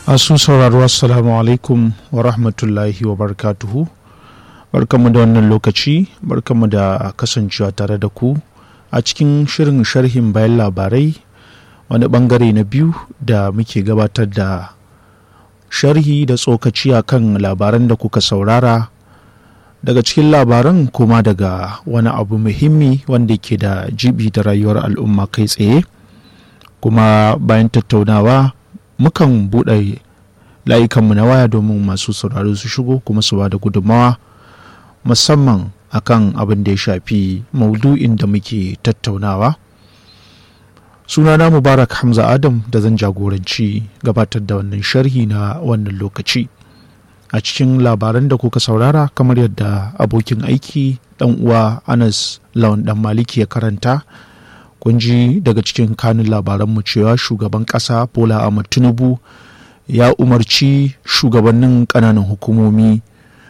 Asu sauraro assalamu alaikum wa rahmatullahi wa barakatuhu. Barkanmu da wannan lokaci, barkanmu da kasancewa tare da ku a cikin shirin sharhin bayan labarai wani bangare na biyu da muke gabatar da sharhi da tsokaci a kan labaran da kuka saurara daga cikin labaran kuma daga wani abu muhimmi wanda ke da jibi da rayuwar al'umma kai tsaye kuma bayan tattaunawa mukan buɗe layukanmu na waya domin masu sauraro su shigo kuma su ba da gudunmawa musamman akan abin da ya shafi maudu'in da muke tattaunawa sunana mubarak hamza adam da zan jagoranci gabatar da wannan sharhi na wannan lokaci a cikin labaran da kuka saurara kamar yadda abokin aiki dan uwa anas lawan dan maliki ya karanta kun ji daga cikin kanun labaranmu cewa shugaban kasa bola ahmad tinubu ya umarci shugabannin kananan hukumomi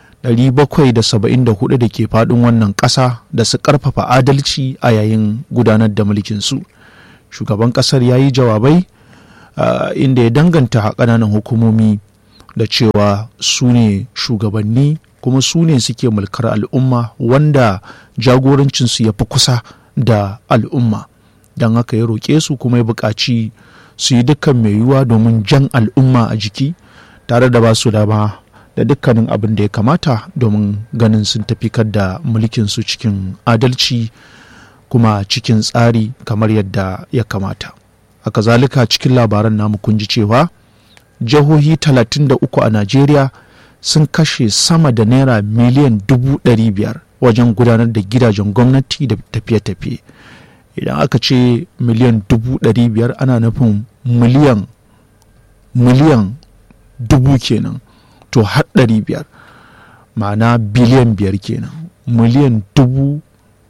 774 da ke faɗin wannan ƙasa da su ƙarfafa adalci a yayin gudanar da mulkinsu shugaban ƙasar ya yi jawabai uh, inda ya danganta ƙananan hukumomi da cewa su ne shugabanni kuma su ne suke mulkar al'umma wanda jagorancinsu ya fi kusa da al'umma don haka ya roƙe su kuma ya buƙaci su yi dukkan mai yiwuwa domin jan al'umma a jiki tare da ba su dama da dukkanin abin da ya kamata domin ganin sun tafikar da mulkinsu cikin adalci kuma cikin tsari kamar yadda ya kamata a kazalika cikin labaran namu kun ji cewa jihohi 33 a najeriya sun kashe sama da naira miliyan dubu biyar wajen gudanar da gidajen gwamnati da tafiye-tafiye idan aka ce miliyan dubu biyar ana nufin miliyan miliyan dubu kenan to har ɗari biyar ma'ana biliyan biyar kenan miliyan dubu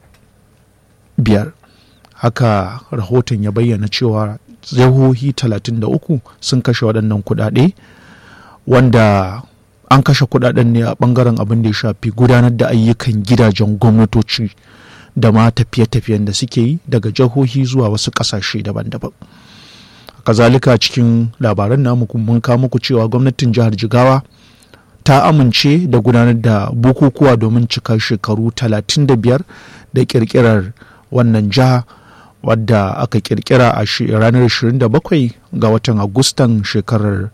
biyar haka rahoton ya bayyana cewa jihohi 33 sun kashe waɗannan kuɗaɗe wanda an kashe kuɗaɗen ne a ɓangaren abin da ya shafi gudanar da ayyukan gidajen gwamnatoci da ma tafiye-tafiyen da suke yi daga jihohi zuwa wasu ƙasashe daban-daban kazalika cikin labaran namu mun kawo muku cewa gwamnatin jihar jigawa ta amince da gudanar da bukukuwa domin cika shekaru 35 da kirkirar wannan jiha wadda aka kirkira a ranar 27 ga watan agustan shekarar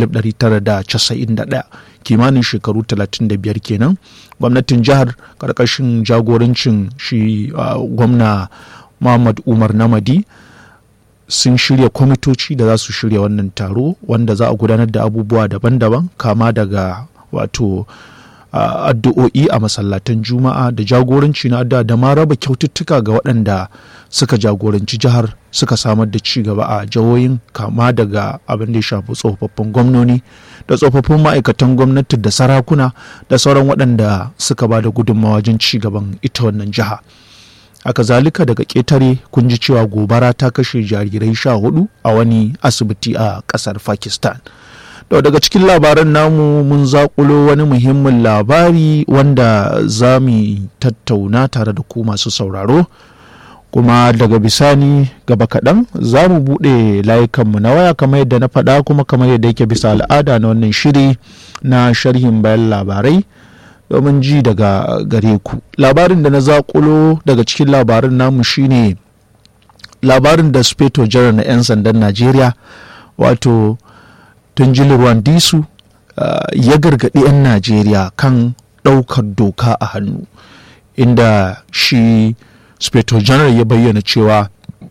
1991 kimanin shekaru 35 kenan gwamnatin jihar karkashin jagorancin shi gwamna muhammad umar namadi sun shirya kwamitoci da za su shirya wannan taro wanda za a gudanar da abubuwa daban-daban kama daga wato addu'o'i a masallatan juma'a da jagoranci na addu'a da ma raba kyaututtuka ga waɗanda suka jagoranci jihar suka samar da ci gaba a jihohin kama daga abin da ya shafi tsofaffin gwamnoni da tsofaffin ma'aikatan gwamnati da sarakuna da sauran waɗanda suka ba da gudunmawa wajen ci gaban ita wannan jiha haka zalika daga ƙetare kun ji cewa gobara ta kashe jarirai sha hudu a wani asibiti a ƙasar pakistan da daga cikin labaran namu mun zakulo wani muhimmin labari wanda za mu tattauna tare da ku masu sauraro kuma daga bisani gaba kaɗan za mu buɗe layukanmu na waya kamar yadda na faɗa kuma kamar yadda yake bisa al'ada na wannan shiri na sharhin bayan labarai domin ji daga gare ku labarin da na zakulo daga cikin labarin namu shine labarin da speto janar na 'yan sandan najeriya wato tunjil rwandisu uh, ya gargaɗi 'yan najeriya kan ɗaukar doka a hannu inda shi speto janar ya bayyana cewa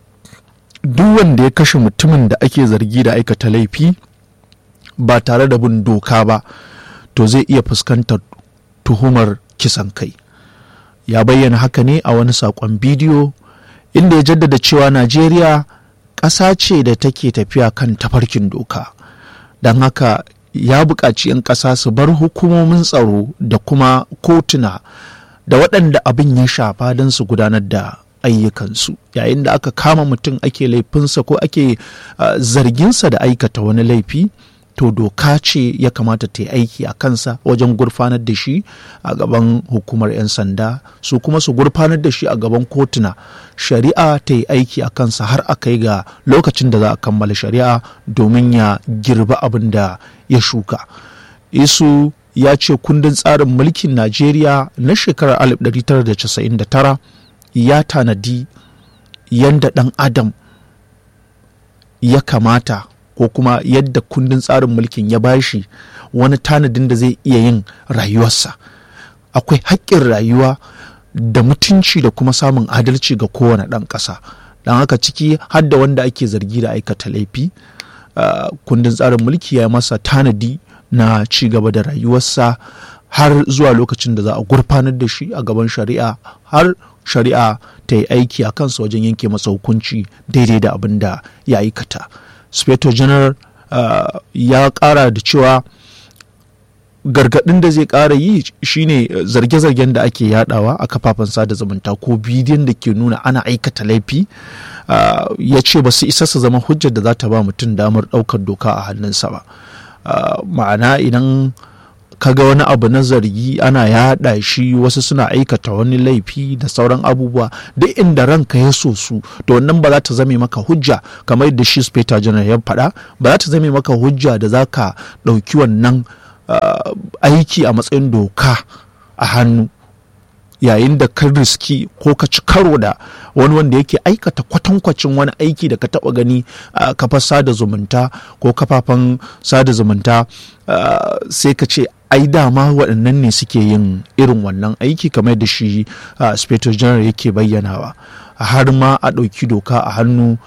duk wanda ya kashe mutumin da ake zargi da aikata laifi ba tare da bin doka ba to zai iya fuskantar tuhumar kisan kai ya bayyana haka ne a wani saƙon bidiyo inda ya jaddada cewa najeriya ƙasa ce da take tafiya kan tafarkin doka don haka ya buƙaci 'yan ƙasa su bar hukumomin tsaro da kuma kotuna da waɗanda abin ya shafa don su gudanar da ayyukansu yayin da aka kama mutum ake laifinsa ko ake uh, zarginsa da aikata wani laifi to doka ce ya kamata ta yi aiki a kansa wajen gurfanar da shi a gaban hukumar 'yan sanda su kuma su gurfanar da shi a gaban kotuna shari'a ta yi aiki a kansa har a kai ga lokacin da za a kammala shari'a domin ya girba abin da ya shuka isu ya ce kundin tsarin mulkin najeriya na shekarar 1999 ya tanadi yadda ɗan adam ya kamata ko kuma yadda kundin tsarin mulkin ya bashi wani tanadin da zai iya yin rayuwarsa akwai haƙƙin rayuwa da mutunci da kuma samun adalci ga kowane ɗan ƙasa don haka ciki har da wanda ake zargi da aikata laifi kundin tsarin mulki ya masa tanadi na ci gaba da rayuwarsa har zuwa lokacin da za a gurfanar da shi a gaban shari'a har shari'a ta yi aiki a kansa wajen yanke masa hukunci daidai da abin da ya aikata. Speto General uh, ya kara da cewa gargaɗin da zai ƙara yi shine zarge-zargen da ake yadawa a kafafen sada zumunta ko bidiyon da ke nuna ana aikata laifi uh, ya ce ba su isa su zama hujjar da za ta ba mutum damar ɗaukar doka a hannunsa ba uh, ma'ana idan kaga wani abu na zargi ana yaɗa shi wasu suna aikata wani laifi da sauran abubuwa duk inda ranka ya so su to wannan ba za ta zame maka hujja kamar yadda shi speta janar ya faɗa ba za ta zame maka hujja da za ka ɗauki wannan aiki a matsayin doka a hannu yayin da ka riski ko ka ci karo da wani wanda yake aikata kwatankwacin wani aiki da ka taba gani a kafar sada zumunta ko kafafen sada zumunta sai ka ce ai dama waɗannan ne suke yin irin wannan aiki kamar da shi speto general yake bayyanawa har ma a ɗauki doka a hannu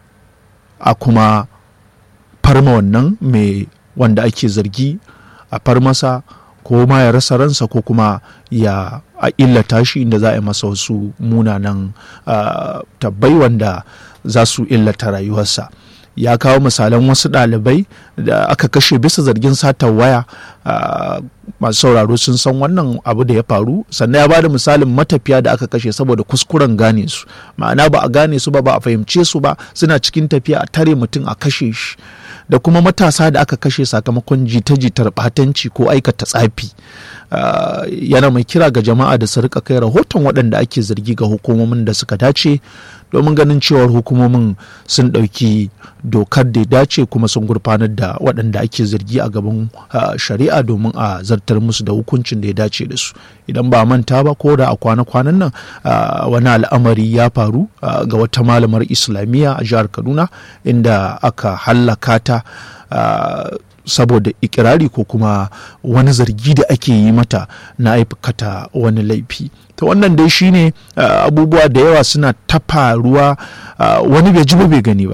a kuma farma wannan mai wanda ake zargi a farmasa ko ma ya rasa ransa ko kuma ya a illata shi inda za a yi masa wasu munanan tabbai wanda za su illata rayuwarsa ya kawo misalan wasu ɗalibai da aka kashe bisa zargin satar waya masu sauraro sun san wannan abu da ya faru sannan ya bada misalin matafiya da aka kashe saboda kuskuren gane su ma'ana ba a gane su ba ba a fahimce su ba suna cikin tafiya a tare mutum a kashe shi da kuma matasa da aka kashe sakamakon jita-jitar batanci ko aikata tsafi yana mai kira ga jama'a da su rika kai rahoton waɗanda ake zargi ga hukumomin da suka dace domin ganin cewar hukumomin sun ɗauki dokar da ya dace kuma sun gurfanar da waɗanda ake zargi a gaban shari'a domin a zartar musu da hukuncin da ya dace da su idan ba manta ba ko da a kwana-kwanan nan wani al'amari ya faru ga wata malamar islamiyya a jihar kaduna inda aka hallaka ta saboda ikirari ko kuma wani zargi da ake yi mata na aikata wani laifi ta wannan dai shine abubuwa da yawa suna ta faruwa wani bai ji ba bai gani ba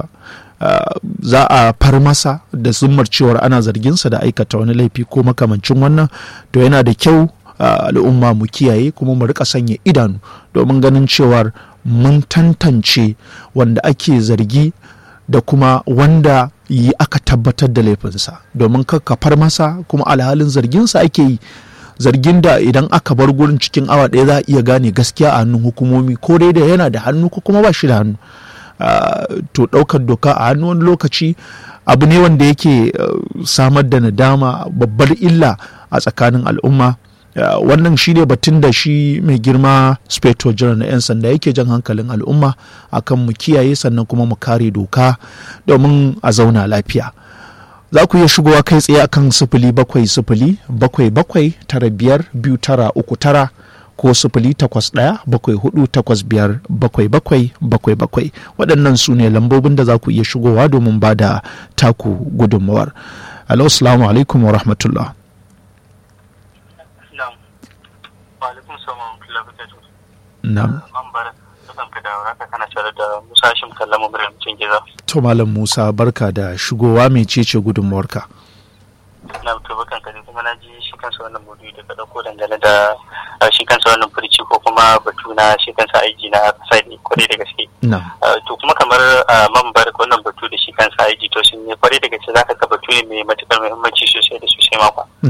za a far masa da zummar cewar ana zarginsa da aikata wani laifi ko makamancin wannan to yana da kyau al'umma mu kiyaye kuma mu rika sanya idanu domin ganin cewar mun tantance wanda ake zargi da kuma wanda yi aka tabbatar da laifinsa domin kakkafar masa kuma alhalin zarginsa ake yi zargin da idan aka bar gurin cikin awa ɗaya za a iya gane gaskiya a hannun hukumomi ko dai da yana da hannu ko kuma ba shi da hannu to ɗaukar doka a hannu wani lokaci abu ne wanda yake samar da nadama babbar illa a tsakanin al'umma wannan shi ne batun da shi mai girma speto jiran na 'yan sanda yake jan hankalin al'umma akan mu kiyaye sannan kuma mu kare doka domin a zauna lafiya za ku iya shigowa kai tsaye akan sifili bakwai sifili bakwai bakwai tara biyar biyu tara uku tara ko sifili takwas ɗaya bakwai hudu takwas biyar bakwai bakwai bakwai bakwai waɗannan su ne lambobin da za ku iya shigowa domin ba da taku gudunmawar alo salamu alaikum wa rahmatullah Na'am. To Malam Musa barka da shigowa mai cece gudunmuwarka. Na to bakan ka kuma na ji shi kansa wannan maudu'i da ka dauko dangane da shi kansa wannan furici ko kuma batu na shi kansa aiki na kasa ne kwarai da gaske. To kuma kamar mambar wannan batu da shi kansa aiki to sun yi kwarai da gaske zaka ga batu ne mai matukar muhimmanci sosai da sosai makwa.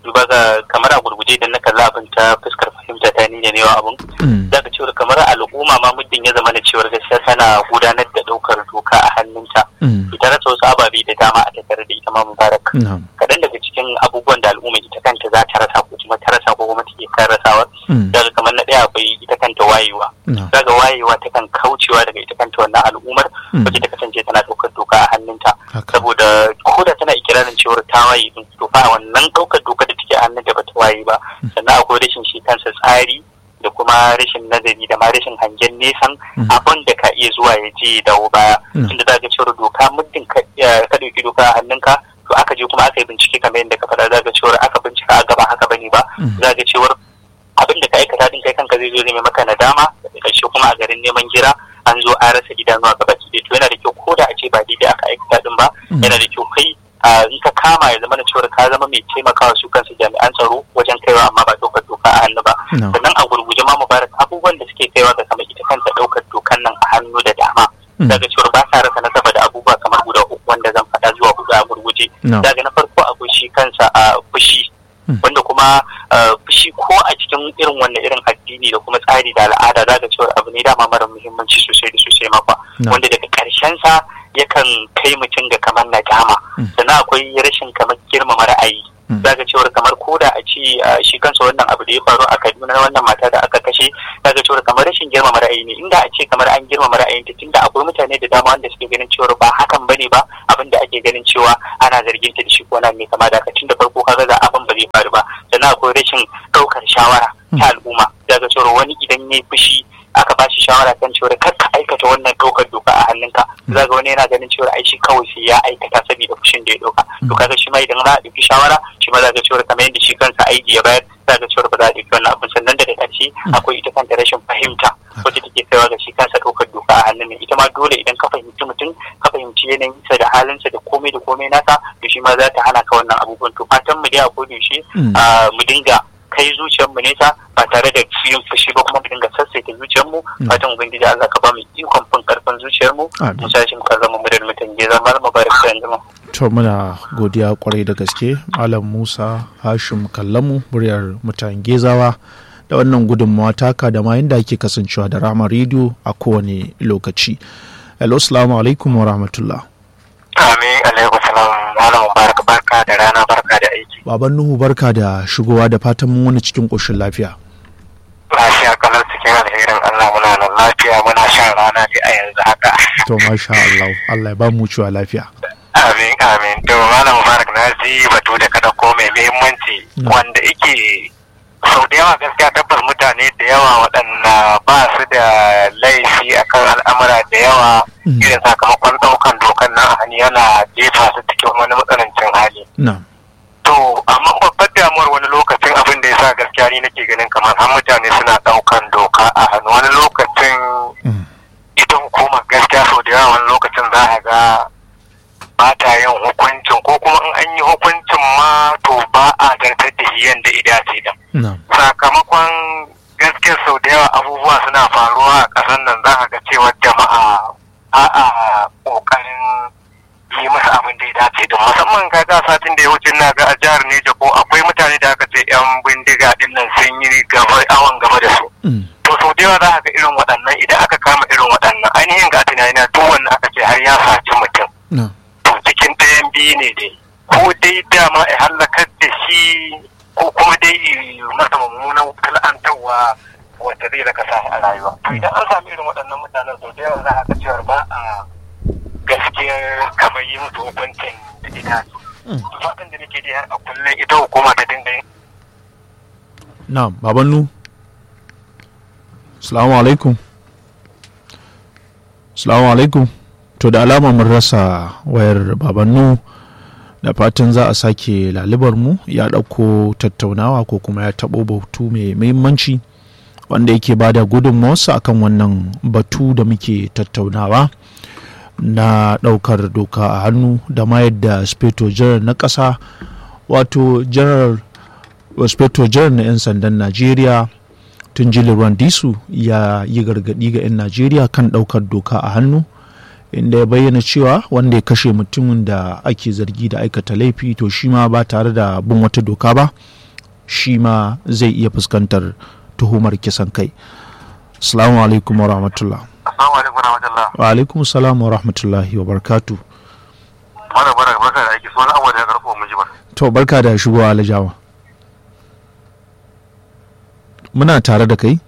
duba ga kamar a gurguje idan na kalla abin ta fuskar fahimta ta ni da ne abin za ka cewar kamar al'umma ma muddin ya zama na cewar gaskiya tana gudanar da ɗaukar doka a hannunta ita rasa wasu ababe da dama a tattare da ita ma mubarak kaɗan daga cikin abubuwan da al'umma ita kanta za ta rasa ko kuma ta rasa ko kuma take kan rasawa daga kamar na ɗaya akwai ita kanta wayewa daga wayewa ta kan kaucewa daga ita kanta wannan al'ummar wacce ta kasance tana ɗaukar doka a hannunta saboda ko da tana ikirarin cewar ta waye din to fa wannan ɗaukar doka da take a hannunta ba ta waye ba sannan akwai rashin shi kansa tsari da kuma rashin nazari da ma rashin hangen nesan abin da ka iya zuwa ya je ya dawo baya tunda za ga cewar doka muddin ka ɗauki doka a hannunka to aka je kuma aka yi bincike kamar yadda ka faɗa za ga cewar aka bincika a gaba haka bane ba za ga cewar abin da ka aikata din kai kanka zai zo ne maka nadama da ƙarshe kuma a garin neman gira an zo an rasa idanuwa gaba ki to yana da kyau ko da a ce ba daidai aka aikata din ba yana da kyau kai in ka kama ya zama na cewar ka zama mai taimakawa su kansu jami'an tsaro wajen kaiwa amma ba ɗaukar doka a hannu ba sannan a gurguje ma mubarak abubuwan da suke kaiwa ga sama ita kanta ɗaukar dokan nan a hannu da dama daga cewar ba sa rasa nasaba da abubuwa kamar guda uku wanda zan faɗa zuwa huɗu a gurguje daga na farko akwai shi kansa a fushi wanda kuma fushi ko a cikin irin wannan irin addini da kuma tsari da al'ada za ga cewar abu ne dama mara muhimmanci sosai da sosai makwa wanda daga ƙarshen sa yakan kai mutum ga kamar nadama sannan akwai rashin kamar girmama ra'ayi za ga cewar kamar koda a ce shi kansa wannan abu da ya faru a kaduna wannan mata da aka kashe za ga cewar kamar rashin girmama ra'ayi ne inda a ce kamar an girmama ra'ayin ta tunda akwai mutane da dama wanda suke ganin cewar ba hakan bane ba abin da ake ganin cewa ana zargin ta da shi ko na mai kama da tunda farko kaga za abin ba zai faru ba sannan akwai rashin ɗaukar shawara ta al'umma za ga cewar wani idan ya fushi aka ba shi shawara kan cewar kar ka aikata wannan ɗaukar doka a hannunka za ga wani yana ganin cewar ai shi kawai sai ya aikata saboda fushin da ya ɗauka to kaga shi ma idan za a ɗauki shawara shi ma za ga cewar kamar yadda shi kansa aiki ya bayar za ga cewar ba za a ɗauki wannan abin sannan daga ƙarshe akwai ita kanta rashin fahimta wacce take kaiwa ga shi kansa ɗaukar doka a hannun ita ma dole idan ka fahimci mutum ka fahimci yanayinsa da halinsa da komai da komai nasa to shi ma za ta hana ka wannan abubuwan to fatan mu dai a yaushe mu dinga kai zuciyarmu nesa ba tare da yin fushi ba kuma mu dinga sassaita zuciyarmu fatan ubangiji Allah ka ba mu ikon fin karfin zuciyarmu mu sashi mu karrama mu da mutum ya zama mu bari da yanzu to muna godiya kwarai da gaske malam Musa Hashim Kallamu muryar mutan Gezawa da wannan gudunmawa taka da ma yadda ake kasancewa da rama rediyo a kowane lokaci. Hello, salamu alaikum wa rahmatullah. Amin alaikum salam malam barka barka da rana barka da aiki. Baban Nuhu barka da shigowa da fatan mun wani cikin ƙoshin lafiya. Lafiya kalar cikin alherin Allah muna nan lafiya muna shan rana ne a yanzu haka. To masha Allah, Allah ya ba mu ciwa lafiya. Amin amin. To malam Mubarak na ji batu da kada ko mai muhimmanci wanda yake sau da yawa gaskiya tabbas mutane da yawa waɗanda ba su da laifi akan al'amura da yawa irin sakamakon ɗaukan dokan nan hannu yana jefa su cikin wani matsanancin hali. To, amma babbar damuwar wani lokacin abin da ya sa gaskiya ni nake ganin kamar har mutane suna ɗaukan doka a hannu wani lokacin ita hukumar gaskiya sau da yawa wani lokacin za a ga ba ta yin hukuncin ko kuma in an yi hukuncin ma to ba a zartar da shi yadda ida ce da. Sakamakon gaskiya sau da yawa abubuwa suna faruwa a ƙasar nan za a ga cewa jama'a a a ƙoƙarin yi masa abin da ya dace da musamman ga ga satin da ya wuce na ga a jihar Neja ko akwai mutane da aka ce yan bindiga din nan sun yi gaba awon gaba da su. To sau da yawa za a ga irin waɗannan idan aka kama irin waɗannan ainihin ga tunani duk wanda aka ce har ya saci mutum. To cikin ɗayan biyu ne dai. Ko dai dama ya hallakar da shi ko kuma dai masa mummunan kal'antarwa wata zai raka sa a rayuwa. To idan an sami irin waɗannan mutanen sau da yawa za a ga cewa ba a gaskiyar kamar yi musu hukuncin da ita fatan da nake har a kullum ita hukuma ta dinga yin na'am babannu salamu alaikum salamu alaikum to da alama mun rasa wayar babannu da fatan za a sake lalibar mu ya ɗauko tattaunawa ko kuma ya taɓo bautu mai muhimmanci wanda yake ba da gudunmawarsa akan wannan batu da muke tattaunawa na ɗaukar doka a hannu da ma yadda speto janar na ƙasa wato janar speto janar na 'yan sandan najeriya tun jili disu ya yi gargaɗi ga 'yan najeriya kan ɗaukar doka a hannu inda ya bayyana cewa wanda ya kashe mutumin da ake zargi da aikata laifi to shi ma ba tare da bin wata doka ba shi ma zai iya fuskantar tuhumar kisan kai assalamu alaikum wa rahmatullah assalamu alaikum wa rahmatullah wa alaikum salam wa rahmatullahi wa barkatu mana barka barka da aiki sunan abuwa da karfo mun ji ba to barka da shigowa alajawa muna tare da kai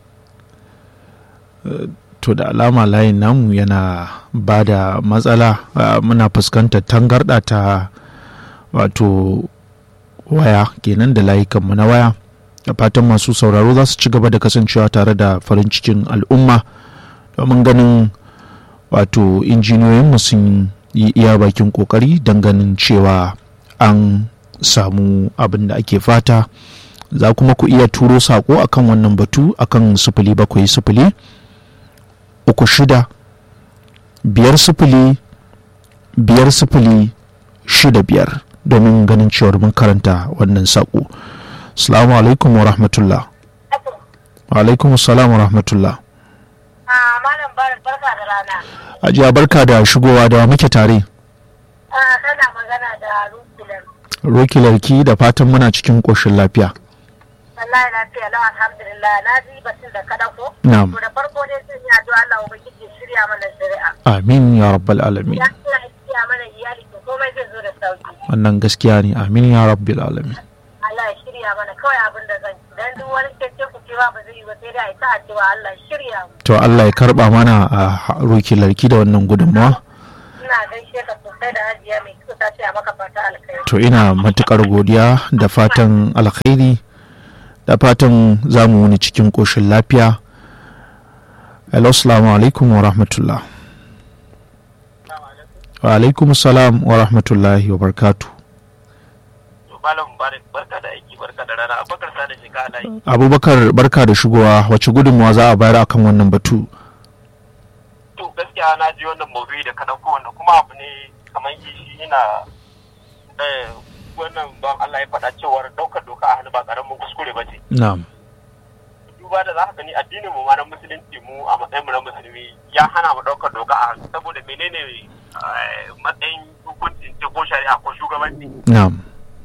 to da alama layin namu yana ba da matsala muna fuskantar tangarɗa ta wato waya kenan da layukanmu na waya da fatan masu sauraro za su ci gaba da kasancewa tare da farin cikin al'umma domin ganin wato injiniyoyinmu sun yi iya bakin kokari don ganin cewa an samu abin da ake fata za kuma ku iya turo sako akan wannan batu akan sufuli bakwai sufuli uku shida biyar sufuli biyar sufuli shida biyar domin ganin cewar mun karanta wannan sako salamu alaikum wa rahmatullah wa alaikum salam wa rahmatullah malam barka da rana ajiya barka da shigowa da muke tare tana magana da rukilar rokilarki da fatan muna cikin ƙoshin lafiya wallahi lafiya lau alhamdulillah na ji batun da kada ko Na'am. to da farko dai sun yi addu'a Allah ubangiji ya shirya mana shari'a amin ya rabbal alamin ya Allah ya shirya mana iyali to komai zai zo da sauki wannan gaskiya ne amin ya rabbil alamin Allah ya shirya mana kawai abin da zan ci dan duk wani cece ku cewa ba zai yi ba sai dai a yi ta addu'a Allah ya shirya mu to Allah ya karba mana a rokilarki da wannan gudunmawa ina gaishe ka sosai da hajiya mai kyau ta ce a maka fata alkhairi to ina matukar godiya da fatan alkhairi da fatan za mu wuni cikin ƙoshin lafiya hello assalamu alaikum wa rahmatullah wa alaikum salam wa rahmatullahi wa barkatu malam mubarak barka da aiki barka da rana abubakar sa da shiga alayi abubakar barka da shigowa wace gudunmawa za a bayar akan wannan batu to gaskiya na ji wannan maudu'i da ka dauko wanda kuma abu ne kamar shi ina eh, wannan ban Allah ya faɗa cewar ɗaukar doka a hannu ba ƙaramin kuskure ba ce na'am duba da za ka gani addinin mu ma na musulunci mu a matsayin mu na musulmi ya hana mu ɗaukar doka a hannu saboda menene eh, matsayin hukuncin ce ko shari'a ko shugabanci na'am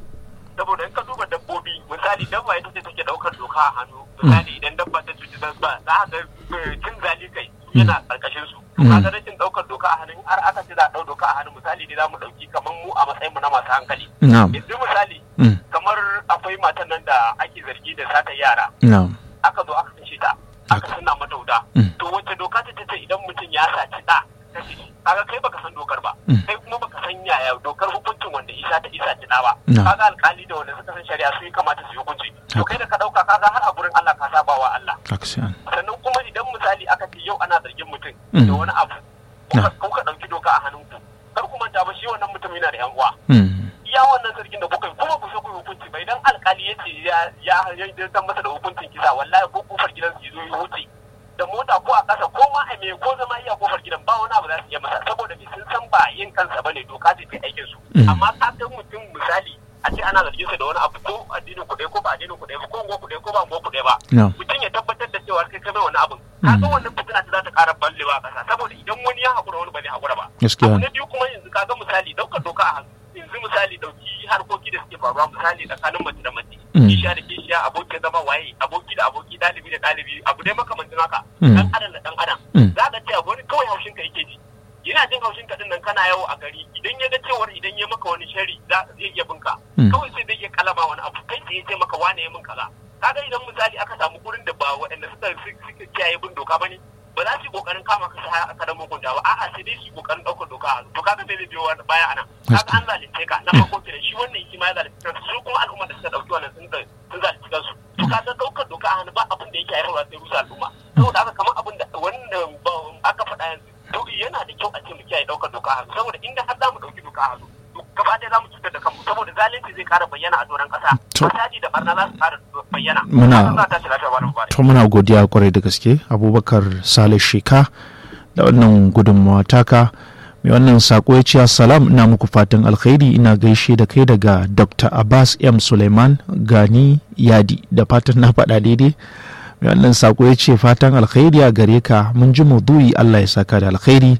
saboda in ka duba dabbobi misali dabba ita ce take daukar doka a hannu misali idan dabba ta cuci dabba za ka ga eh, cin zali kai yana karkashin su Mm. kaga rashin daukar doka a hannu har aka ce za a dau doka a hannu misali ne za mu dauki kamar mu a matsayin mu na masu hankali na'am yanzu misali Mm. kamar akwai matan nan da ake zargi da sata yara na'am aka zo aka kashe ta aka suna mata wuta Mm. to wacce doka ta ce idan mutum ya saci da kashe shi kaga kai baka san dokar ba Mm. kai kuma baka san yaya dokar hukuncin wanda isa ta isa ta ba No. kaga alkali da wanda suka san shari'a su yi kamata su yi hukunci to kai da ka dauka kaga har a gurin Allah ka saba wa Allah aksiyan sannan kuma idan misali aka ce yau ana zargin mutum Mm. da wani abu kuka kuka dauki doka a hannunku kar ku manta ba shi wannan mutum yana da yan uwa Mm. iya wannan zargin da kuka yi kuma ku so ku yi hukunci ba idan alkali ya ce ya ya ya san masa da hukuncin kisa wallahi ko kofar gidan su zo ya wuce da mota ko a ƙasa ko ma a me ko zama iya kofar gidan ba wani abu za su iya masa saboda bi sun san ba yin kansa bane doka ce ta aikin su Mm. amma ka ga mutum misali a ce ana zargin sa da wani abu ko addinin ku ɗaya ko ba addinin ku ɗaya ba ko unguwar ku ɗaya ko ba unguwar ku ɗaya ba na'am mutum ya tabbatar da cewa kai kai mai wani abin kaga wannan fitina ta za ta ƙara ballewa a ƙasa saboda idan wani ya haƙura wani ba zai haƙura ba Gaskiya abu ne. na biyu kuma yanzu kaga misali ɗaukar doka a hannu yanzu misali ɗauki harkoki da suke faruwa misali tsakanin mace da mace Mm. kishiya da kishiya abokin zama waye aboki da aboki ɗalibi da ɗalibi abu dai makamancin haka Mm. dan adam da dan adam Mm. za ka ce wani kawai haushin ka yake ji yana jin haushin ka din nan kana yawo a gari idan ya ga cewar idan ya maka wani shari za zai iya binka Mm. kawai sai zai iya kalama wani abu kai sai ya ce maka wane ya min kaza kaga idan misali aka samu gurin da ba waɗanda suka suka kiyaye bin doka bane ba za su yi kokarin kama ka sai aka dan mugunta ba a'a sai dai su yi kokarin ɗaukar doka a hannu. to kaga me zai biyo wani baya anan kaga an zalunce ka na farko kenan shi wannan shi ma ya zalunce kansu su kuma al'umma da suka ɗauki wannan sun sun zalunci kansu to kaga ɗaukar doka a hannu ba abin da yake haifarwa sai rusa al'umma saboda haka kamar abin da wanda ba- aka faɗa yanzu to yana da kyau a ce mu kiyaye ɗaukar doka a hannu saboda inda har za mu ɗauki doka a hannu to gaba ɗaya za mu cutar da kanmu saboda zalunci zai ƙara bayyana a doron ƙasa To. fasadi da barna za su ƙara bayyana Muna- Haka za ta shi lafiya wani mubarak to muna godiya kwarai da gaske abubakar salih sheka da wannan gudunmawa taka mai wannan sako ya ce assalam ina muku fatan alkhairi ina gaishe da kai daga dr abbas m suleiman gani yadi da fatan na faɗa daidai mai wannan sako ya ce fatan alkhairi a gare ka mun ji maudu'i allah ya saka da alkhairi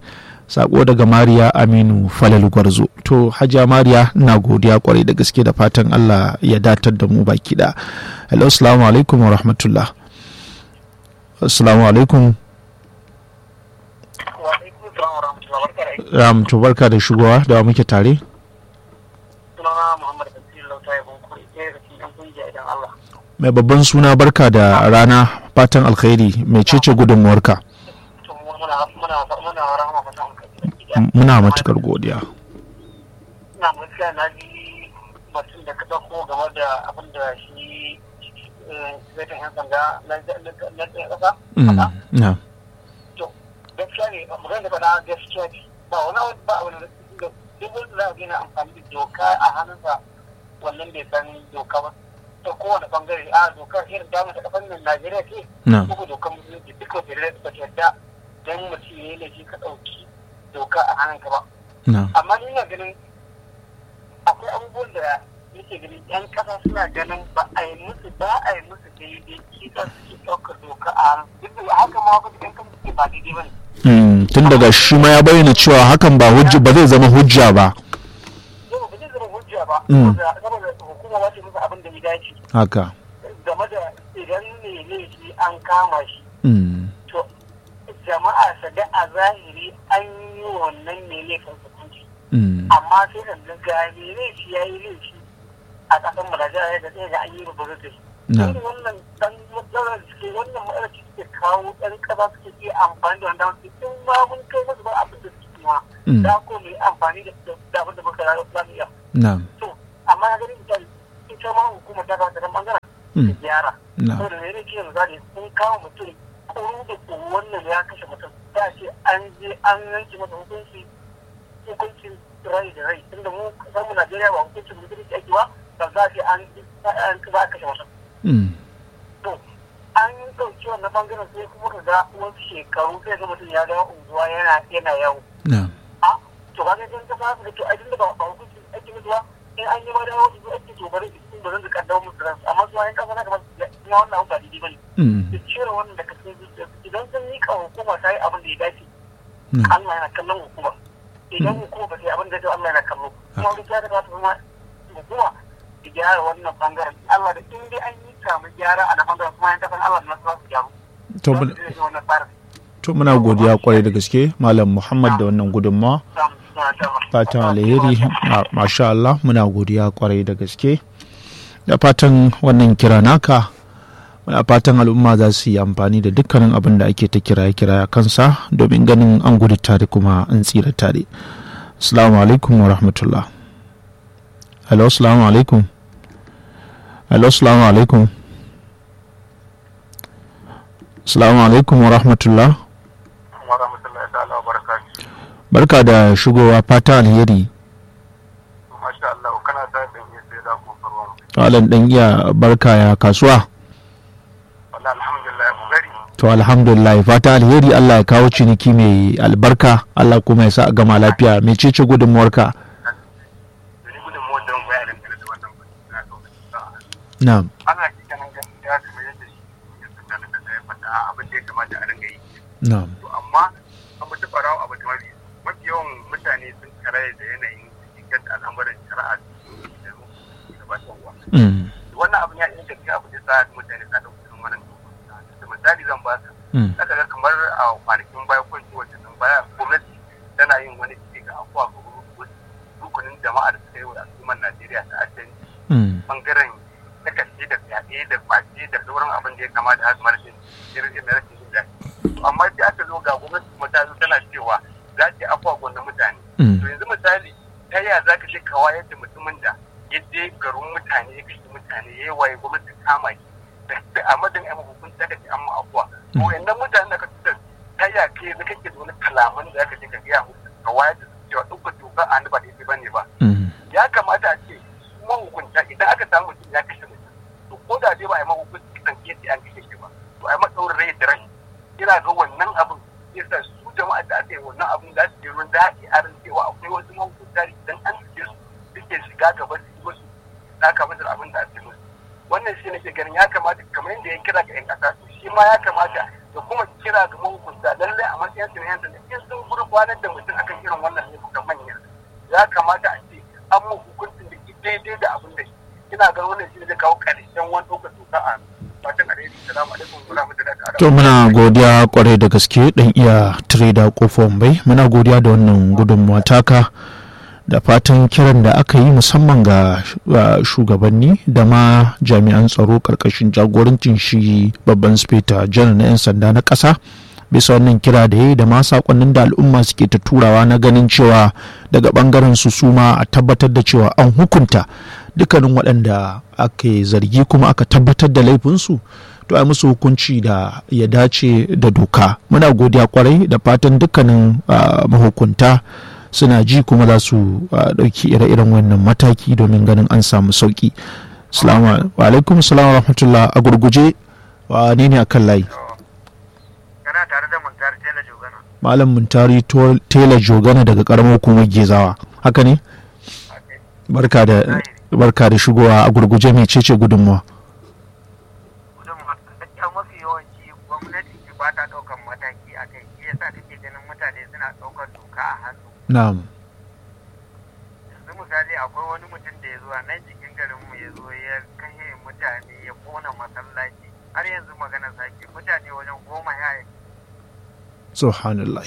sako daga mariya aminu falal gwarzo to hajiya mariya na godiya kwarai da gaske da fatan allah ya datar da mu baki da hello assalamu alaikum wa rahmatullah assalamu alaikum ram to barka da shigowa da muke tare mai babban suna barka da rana fatan alkhairi mai cece gudunmuwarka muna matukar godiya na gaskiya na ji batun da ka dauko game da abin da shi zai yan sanda na tsaye kasa na to gaskiya ne magana da faɗa gaskiya ne ba wani ba wani da duk wanda za a gina amfani da doka a hannunsa wannan bai san doka ba ta kowane bangare a dokar irin damu ta kafan nan Najeriya ce ko dokar musulunci duk wata da ta yadda dan mutum ya yi laifi ka ɗauki doka a hannunka ba. Amma ni na ganin akwai abubuwan da yake ganin yan kasa suna ganin ba a yi musu ba a yi musu daidai kisa suke ɗaukar doka a hannun duk da haka ma wasu yan kasa suke ba daidai ba ne. tun daga shi ma ya bayyana cewa hakan ba hujja ba zai zama hujja ba. Yau ba zai zama hujja ba. Saboda hukuma ba ce musu abin da ya dace. Haka. Game da idan ne laifi an kama shi. To jama'a su ga a zahiri an yi wannan ne laifin hukunci. Amma sai da ga ne laifi ya yi laifi a ƙasar mu da jihar da ɗaya ga an yi rubutu da shi. Irin wannan ɗan matsalar suke wannan matsalar suke kawo ɗan ƙasa suke iya amfani da wanda wasu in ma mun kai musu ba abin da suke ma. Da ko mu yi amfani da abin da muka rayuwa za mu iya. To amma na ganin misali ita ma hukumar ta kawo ta bangaren ta gyara. Saboda me ne ke misali sun kawo mutum kuru da kuru wannan ya kashe mutum ta ce an je an yanke masa hukunci hukuncin rai da rai tunda mu kasar mu Najeriya ba hukuncin mutum da ake ba ba za a ce an an za a kashe mutum. To an ɗauki wannan bangaren sai kuma ka ga wasu shekaru sai ga mutum ya dawo unguwa yana yana yawo. A to ba ga jan kasa da to ai tunda ba ba hukuncin ake mutu ba in an yi ma dawo su ake to bari su ba zan su kaddamar musu ransu amma su ma yan kasa na kamar na wannan abu ba daidai ba ne. su cire wannan daga cikin zuciya idan sun miƙa hukuma ta yi abin da ya dace Allah yana kallon hukuma idan hukuma ba ta yi abin da ya Allah yana kallo kuma wani ya daga kuma hukuma ta gyara wannan bangaren Allah da in dai an yi samu gyara a na bangaren kuma yan kasan Allah da nasu za su gyaru. To muna godiya kwarai da gaske Malam Muhammad da wannan gudunmawa. Fatan alheri masha Allah muna godiya kwarai da gaske. Da fatan wannan kira naka muna fatan al'umma za su yi amfani da dukkanin abin da ake ta kiraye-kiraye kansa domin ganin an gudu tare kuma an tsira tare assalamu alaikum wa rahmatullah hello assalamu alaikum hello assalamu alaikum assalamu alaikum wa rahmatullah barka da shigowa fata alheri Alan ɗan iya barka ya kasuwa. to alhamdulillah fata alheri Allah ya kawo ciniki mai albarka Allah kuma ya sa a gama lafiya mai cece gudunmuwarka na'am na'am amma abu ta farawa abu ta mafi mafi yawan mutane sun karaye da yanayin inganta al'amuran shari'a da gabatarwa wannan abin ya inganta abu da sa mutane sa da kusan wannan misali zan baka zaka ga kamar a kwanakin baya ko ce wacce nan baya gwamnati tana yin wani cike ga afuwa ga rukunin jama'a da suka yi wa al'ummar Najeriya ta addanci bangaren takashe da fyaɗe da kwace da sauran abin da ya kamata har mara jin irin rashin jin daɗi amma da aka zo ga gwamnati kuma ta zo tana cewa za ta yi afuwa gwamna mutane to yanzu misali ta yaya za ka je ka wayar da mutumin da ya je garin mutane ya kashe mutane ya yi waye gwamnati kama shi da a madan yan hukunci aka ce an ma afuwa to wayannan mutanen da ka tutar ta ya kai yanzu kake da wani kalaman da aka ce ka gaya musu ka wayar da su cewa duk doka a hannu ba daidai bane ba ya kamata a ce su mahukunta idan aka samu mutum ya kashe mutum to ko da dai ba a yi mahukunci kisan ke an kashe shi ba to a yi matsaurin rai da rai ina ga wannan abin yasa su jama'a da aka yi wannan abin za su je ruwan daɗi a ran cewa akwai wasu mahukunta idan an suke su suke shiga gaba su yi musu saka musu abin da ake musu wannan shi nake ganin ya kamata kamar yadda ya kira ga 'yan ƙasa to shi ma ya kamata da kuma kira ga mahukunta lallai a matsayin su na yan sanda in sun gurfa gurfanar da mutum akan irin wannan laifukan manya ya kamata a ce an mu hukuncin da ke daidai da abin da ina ga wannan shi zai kawo ƙarshen wani ɗaukar doka a fatan alheri salamu alaikum wa rahmatullahi ta'ala to muna godiya kwarai da gaske dan iya trader kofar bai muna godiya da wannan gudunmuwa taka da fatan kiran da aka yi musamman ga shugabanni da ma jami'an tsaro karkashin jagorancin shi babban speta janar na 'yan sanda na ƙasa bisa wannan kira da ya yi da ma sakonnin da al'umma suke ta turawa na ganin cewa daga bangaren su suma a tabbatar da cewa an hukunta dukkanin waɗanda aka zargi kuma aka tabbatar da laifinsu to ai musu hukunci da ya dace da doka muna godiya kwarai da fatan dukkanin mahukunta suna ji kuma za su ɗauki ire-iren wannan mataki domin ganin an samu sauki salamu alaikum salamu rahmatullah a gurguje wa ne ne akan layi kana tare da muntari tela jogana malam muntari tela jogana daga karamar hukumar gezawa haka ne barka da barka da shigowa a gurguje mai cece gudunmuwa gudunmuwa gaskiya mafi yawanci gwamnati ce ba ta ɗaukan mataki a kai shi yasa kake ganin mutane suna ɗaukar doka a hannu na'am yanzu misali akwai wani mutum da ya zo a nan cikin garinmu ya zo ya kashe mutane ya kona masallaci har yanzu magana sake mutane wajen goma ya subhanallah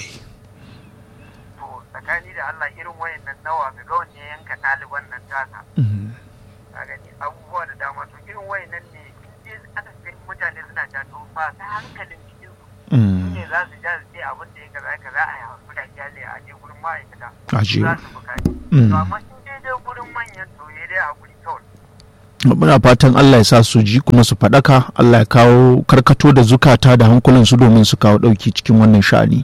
to tsakani da Allah irin wayannan nawa ga wanne yanka ɗaliban nan tasa ka gani abubuwa da dama to irin wayannan ne in aka kai mutane suna ta to ba ta hankalin cikin su ne za su ja su ce abin da ya kaza kaza a yi hakuri a kyale a je gurin ma'aikata Aje. za su bukaci to amma in dai dai gurin manyan to ya dai hakuri kawai muna fatan Allah ya sa su ji kuma su faɗaka Allah ya kawo karkato da zukata da hankulansu domin su kawo ɗauki cikin wannan sha'ani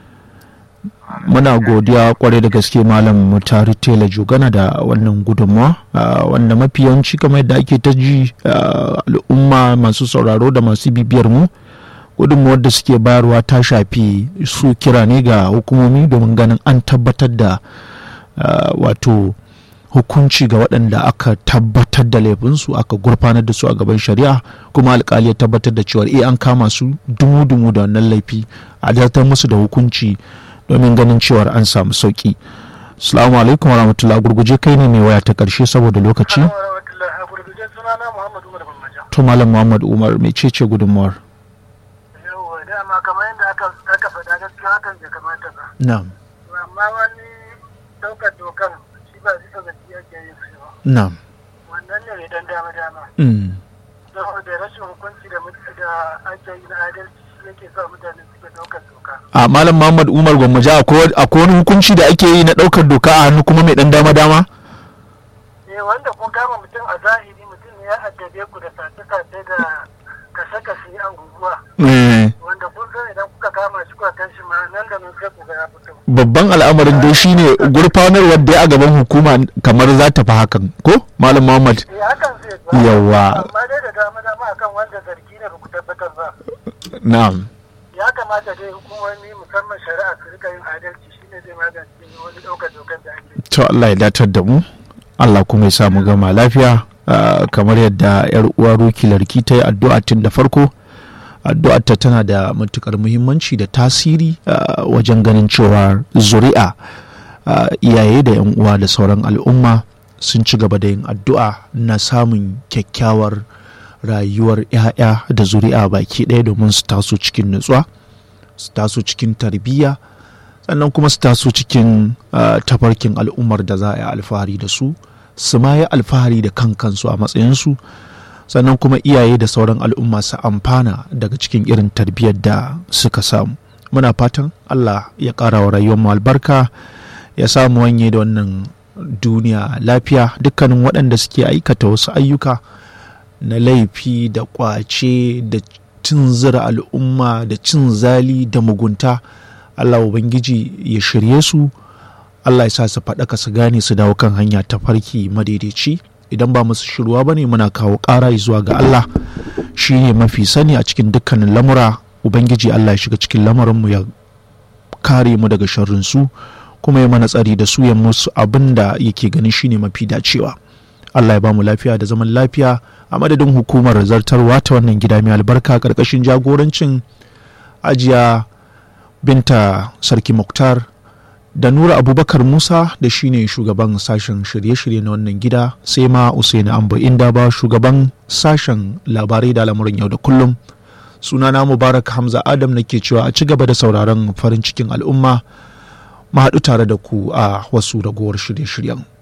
muna godiya kwarai da gaske malam mutari tela jogana da wannan gudunmawa ah, wanda mafi yawanci kamar yadda ake ta ji ah, al'umma masu sauraro da masu bibiyar mu gudunmawar da suke bayarwa ta shafi su kira ne ga hukumomi domin ganin an tabbatar da ah, wato hukunci ga waɗanda aka tabbatar da laifinsu aka gurfanar da su a gaban shari'a kuma alkali ya tabbatar da cewa eh an kama su dumu-dumu da wannan laifi a zartar musu da hukunci domin ganin cewar an samu sauki salamu alaikum wa rahmatullah gurguje kai ne mai waya ta karshe saboda lokaci a gurguje sunana muhammadu umar bambaja to malam muhammad umar mai cece gudunmuwar yau dama kamar yadda aka aka faɗa gaskiya hakan bai kamata ba na'am amma wani ɗaukar dokan shi ba bisa zaki ake yin su ba na'am wannan ne mai dan dama dama mm. saboda rashin hukunci da mutu da ake yi na adalci shi yake sa mutane suke ɗaukar doka a malam muhammad umar gwammaja akwai akwai wani hukunci da ake yi na ɗaukar doka a hannu kuma mai ɗan dama-dama eh wanda kun kama mutum a zahiri mutum ne ya addabe ku da sace-sace da kashe-kashe a unguwa Eh, wanda kun san idan kuka kama shi kuka kan shi ma nan da nan sai ku ga ya fito babban al'amarin dai shine gurfanarwar da ya a gaban hukuma kamar za ta fi hakan ko malam muhammad eh hakan zai ba Yawwa. amma dai da dama dama akan wanda zargi ne ba ku tabbatar ba na'am ya kamata dai hukumomi musamman shari'a su rika yin adalci shine zai magance wani ɗaukar dokar da ake yi. to Allah ya datar da mu Allah kuma ya sa mu gama lafiya ah, kamar yadda yar uwa Ruki Larki ta yi addu'a tun da farko addu'ar ta tana da matukar muhimmanci da tasiri ah, wajen ganin cewa zuri'a ah, iyaye da yan uwa da sauran al'umma sun ci gaba da yin addu'a na samun kyakkyawar rayuwar 'ya'ya da zuri'a baki ɗaya domin su taso cikin nutsuwa su taso cikin tarbiyya sannan kuma su taso cikin uh, tafarkin al'ummar da za a yi alfahari da su su ma yi alfahari da kan kansu a matsayinsu sannan kuma iyaye da sauran al'umma su amfana daga cikin irin tarbiyyar da suka samu muna fatan allah ya ƙara wa rayuwar mu albarka ya samu wanye da wannan duniya lafiya dukkanin waɗanda suke aikata wasu ayyuka na laifi da ƙwace da cin zira al'umma da cin zali da mugunta Allah Ubangiji ya shirye su Allah ya sa su faɗaka su gane su dawo kan hanya ta farki madaidaici idan ba musu shirwa ba ne muna kawo ƙara zuwa ga Allah shi ne mafi sani a cikin dukkanin lamura Ubangiji Allah ya shiga cikin lamarinmu ya kare mu daga sharrinsu kuma ya mana tsari da su ya musu abin da yake ganin shi ne mafi dacewa Allah ya ba mu lafiya da zaman lafiya a madadin hukumar zartarwa ta wannan gida mai albarka ƙarƙashin jagorancin ajiya binta sarki muktar da nura abubakar musa da shine shugaban sashen shirye-shirye na wannan gida sai ma usaini amba inda ba shugaban sashen labarai da lamurin yau da kullum sunana mubarak hamza adam nake cewa a ci gaba da sauraron farin cikin al'umma mu haɗu tare da ku a wasu ragowar shirye-shiryen